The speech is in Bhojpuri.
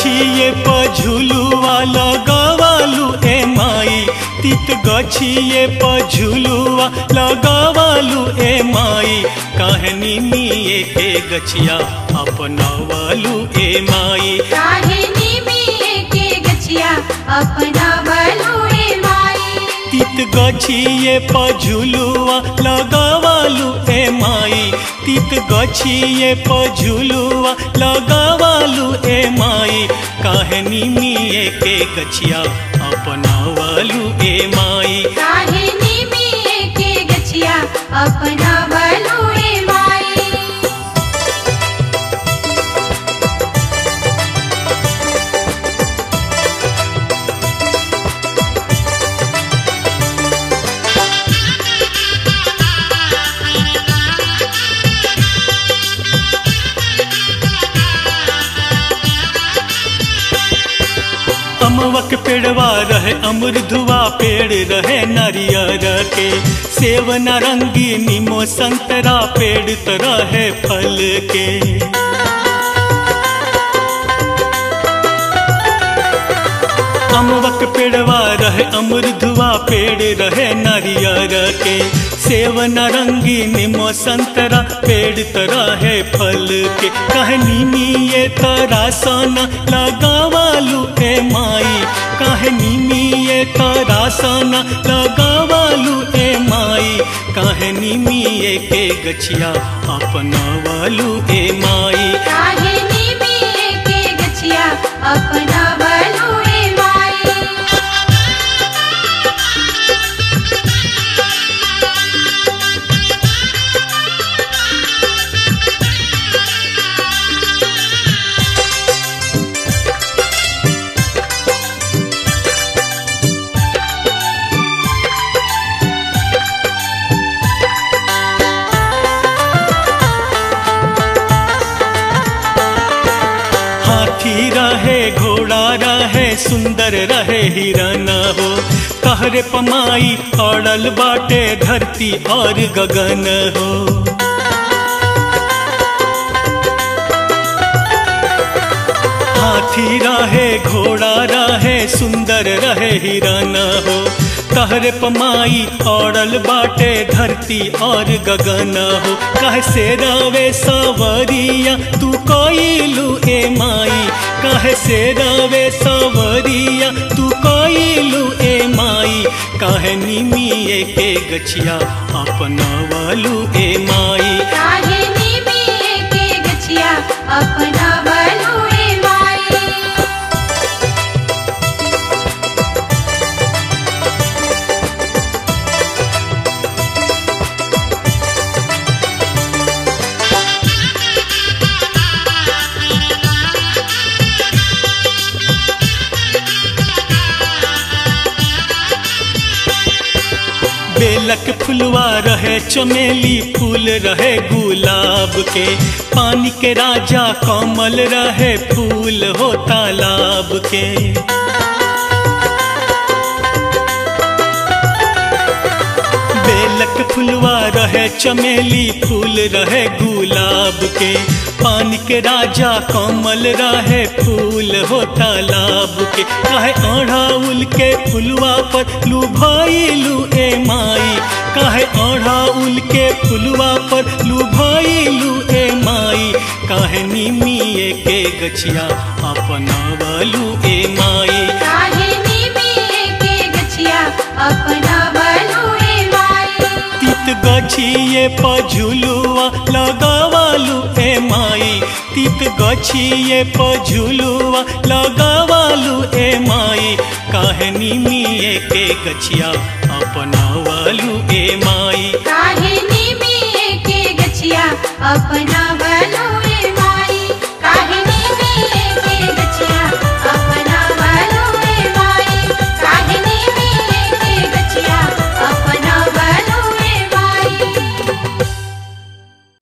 गछिए पर झुलुआ लगवालू ए माई तीत गछिए पर झुलुआ लगवालू ए माई कहनी मिए के गछिया अपनावलू ए माई काहे निमिये के गछिया अपना बलुए माई तीत गछिए पर झुलुआ लगवालू ए माई तीत गछिए पर झुलुआ लगवालू ए माई कहनी मिए के गछिया अपनावलू ए माई काहे निमिये के गछिया अपना बलुए माई अमवक पेड़वा रहे अमृधुआ पेड़ रहे नारियर के सेव नारंगी नीमो संतरा पेड़ तो रहे फल के अमवक पेड़वा रहे अमृधुआ पेड़ रहे नारियर के सेव नारंगी नीमो संतरा पेड़ तो रहे फल के कहनी मिये तरा सोना लगावालू ए माई कहनी मिये तरा सोना लगावालू ए माई कहनी मिये के गछिया अपनावालू ए माई काहे निमिये के गछिया अपना बलुए माई हाथी रहे घोड़ा रहे सुंदर रहे हिरन हो कहरे पमाई अड़ल बाटे धरती और गगन हो हाथी रहे घोड़ा रहे सुंदर रहे हिरन हो कहरे पमाई औड़ल बाटे धरती और गगन हो कह से रवे सवरिया तू कोइलू ए माई कह से रवे सवरिया तू कोइलू ए माई कहनी मिए के गछिया अपनावलू ए माई काहे निमिये के गछिया अपना बलुए माई बेलक फुलवा रहे चमेली फूल रहे गुलाब के पानी के राजा कमल रहे फूल हो तालाब के बेलक फुलवा रहे चमेली फूल रहे गुलाब के पानी के राजा कमल रहे फूल हो तालाब के काहे अढ़ाउल के फुलवा पर लुभाइलू ए माई काहे अढ़ाउल के फुलवा पर लुभाइलू ए माई काहे निमिए के गछिया अपनावलू ए माई काहे निमिये के गछिया अपना बलुए माई तीत गछिए पझुलुआ लगावालू ए माई तीत गछिए पझुलुआ लगावालू ए माई कहनी मिए के गछिया अपनावालू ए माई काहे निमिये के गछिया अपना